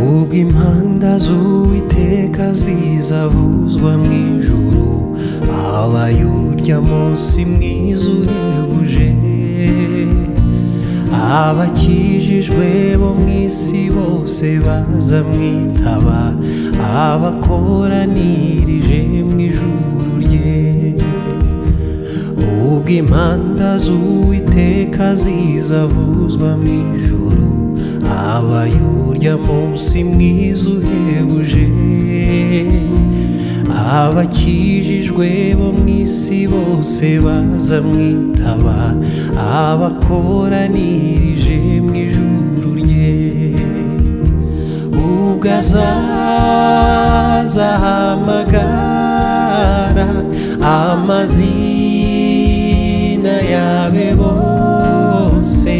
ubwo impanda z'uwiteka zizavuzwa mu ijuru habaye urya munsi mwiza uhebuje abakijijwe bo mu isi bose bazamwitaba abakoranirije mu ijuru rye ubwo impanda z'uwiteka zizavuzwa mu ijuru habaye urya munsi mwiza uhebuje abakijijwe bo mu isi bose bazamwitaba abakoranirije mu ijuru rye ubwo azaza ahamagara amazina yabe bose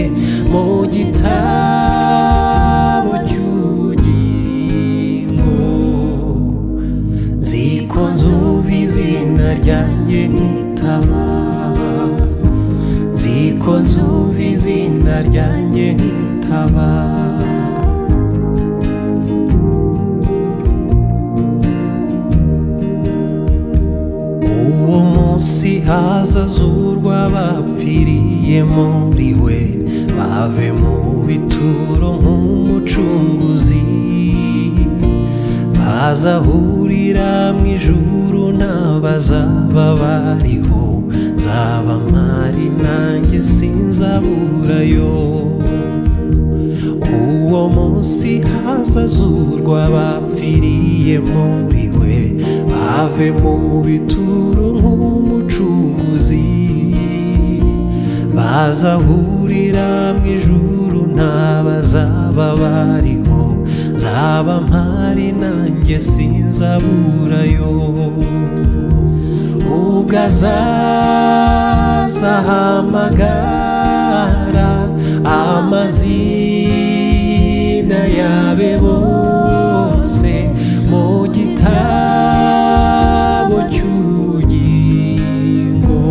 mu gitabo cy'ubugingo zikonzuba izina ryanjye nkitaba zikonzuba izina ryanjye nkitaba uwo munsi hazazurwa abapfiriye muri we bave mu bituro nk'umucunguzi bazahurira mu ijuru n'abazaba bariho nzaba mpari nanjye sinzaburayo uwo munsi hazazurwa abapfiriye muri we bave mu bituro nk'umucunguzi bazahurira mu ijuru n'abazaba bariho nzaba mpari nanjye sinzaburayo ubwo azaza ahamagara amazina yabe bose mu gitabo cy'ubugingo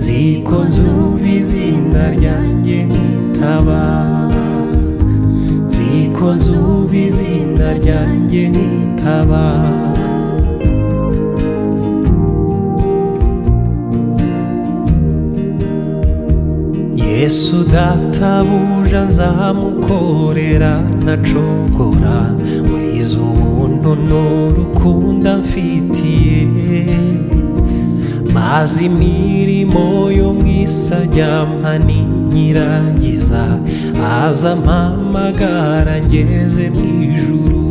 zikonzuba izina ryanjye nkitaba zikonzuba izina ryanjye nkitaba yesu databuja nzamukorera nacogora wize ubuntu n'urukundo amfitiye maze imirimo yo mu isajyampa n'inyirangiza aza mpamagara ngeze mu ijuru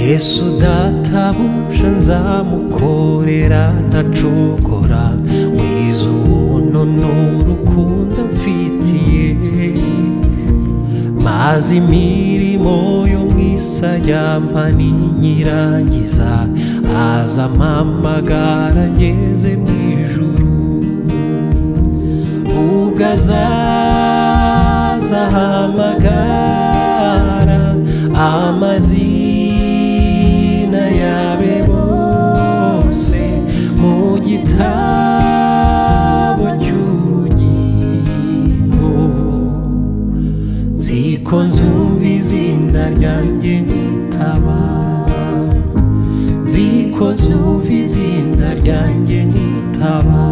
yesu databuja nzamukorera ntacogora wize ubuntu n'urukundo amfitiye maze imirimo yo mu isayamba n'inyirangiza aza mpamagara ngeze mu ijuru ubwo azaza ahamagara amazina yabe bose mu gitabo cy'ubugingo zikonzuba izina ryanjye nkitaba zikonzuba izina ryanjye nkitaba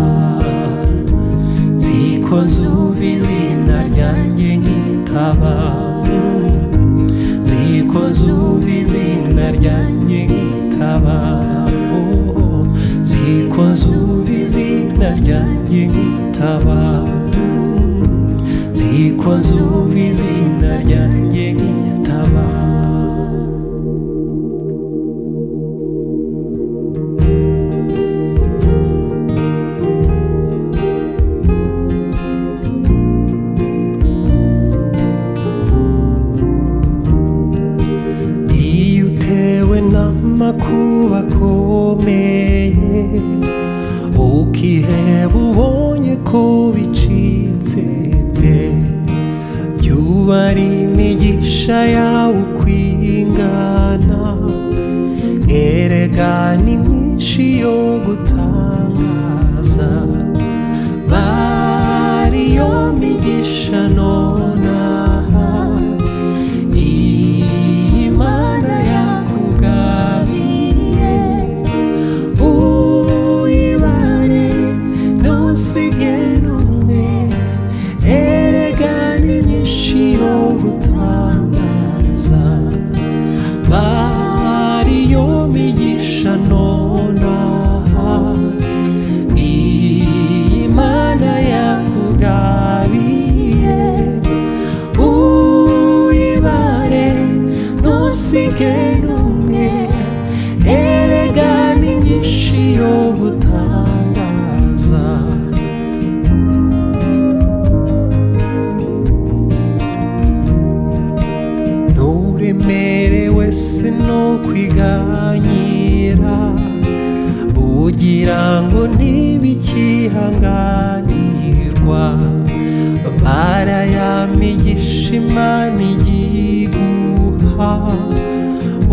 zikonzuba izina ryanjye nkitaba zikonzuba izina ryanjye nkitaba zikonzuba izina ryanjye nkitaba zikonzuba izina ryanjye nkitaba amakuba akomeye ukiheba ubonye ko bicitse pe yuba ari imigisha yawe uko ingana erega ni myinshi yo gutangaza bari yo migisha nonaha Imana yakugabiye uyibare ntusige n'umwe erega ni myinshi yo gutangaza bari yo migisha nonaha Imana yakugabiye uyibare ntusige n'umwe erega ni myinshi yo gutangaza nturemerewe se no kwiganyira ugira ngo ntibikihanganirwa barayamigisha imana igiguha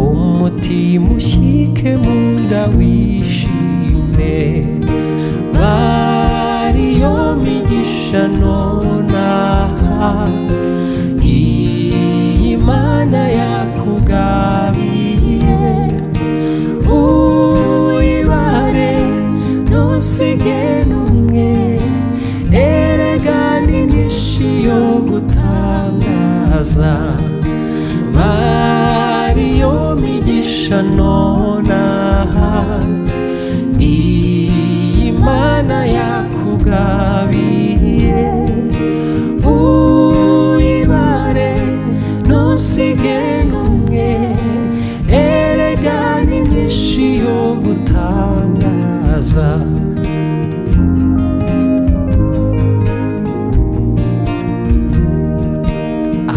umutima ushyike mu nda wishime bariyo migisha nonaha iyi mana yakugabiye uyibare ntusige n'umwe erega ni myinshi yo gutangaza bariyo migisha nonaha iyi mana yakugabiye uyibare ntusige n'umwe erega ni myinshi yo gutangaza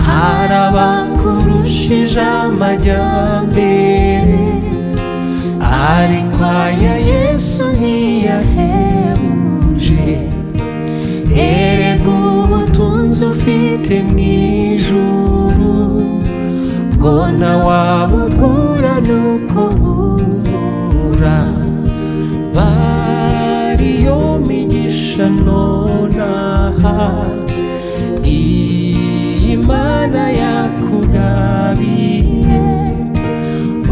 hari abakurushije amajyambere ariko aya yesu ntiyahebuje erega ubutunzi ufite mu ijuru bwo nawabugura nuko bungura bariyo migisha nonaha imana yakugabiye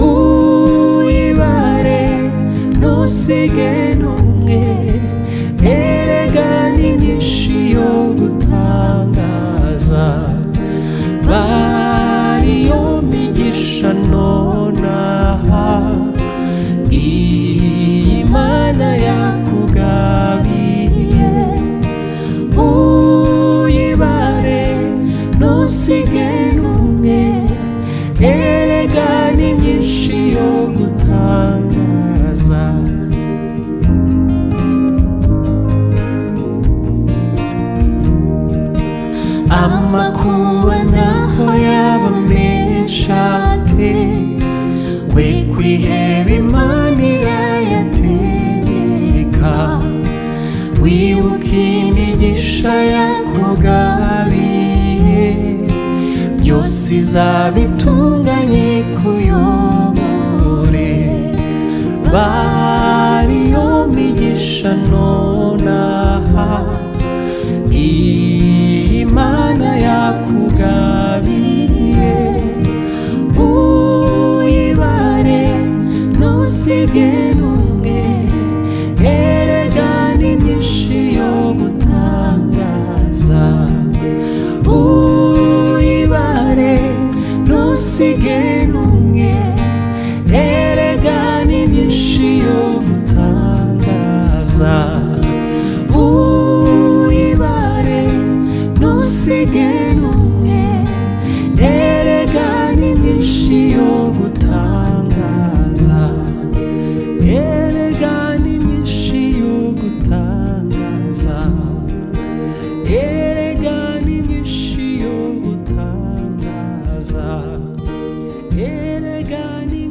uyibare ntusige n'umwe erega ni myinshi yo gutangaza bariyo migisha nonaha imana yakugabiye uyibare ntusige n'umwe erega ni myinshi yo gutangaza amakuba naho yaba menshi ate we kwiheba imana irayategeka wibuke imigisha yakugabiye byose izabitunganye kuyobore bariyo migisha nonaha imana yakugabiye uyibare ntusige n'umwe erega ni myinshi yo gutangaza uyibare ntusige n'umwe erega ni myinshi yo gutangaza uyibare ntusige n'umwe erega ni myinshi yo gutangaza erega ni myinshi yo gutangaza erega ni myinshi yo gutangaza erega ni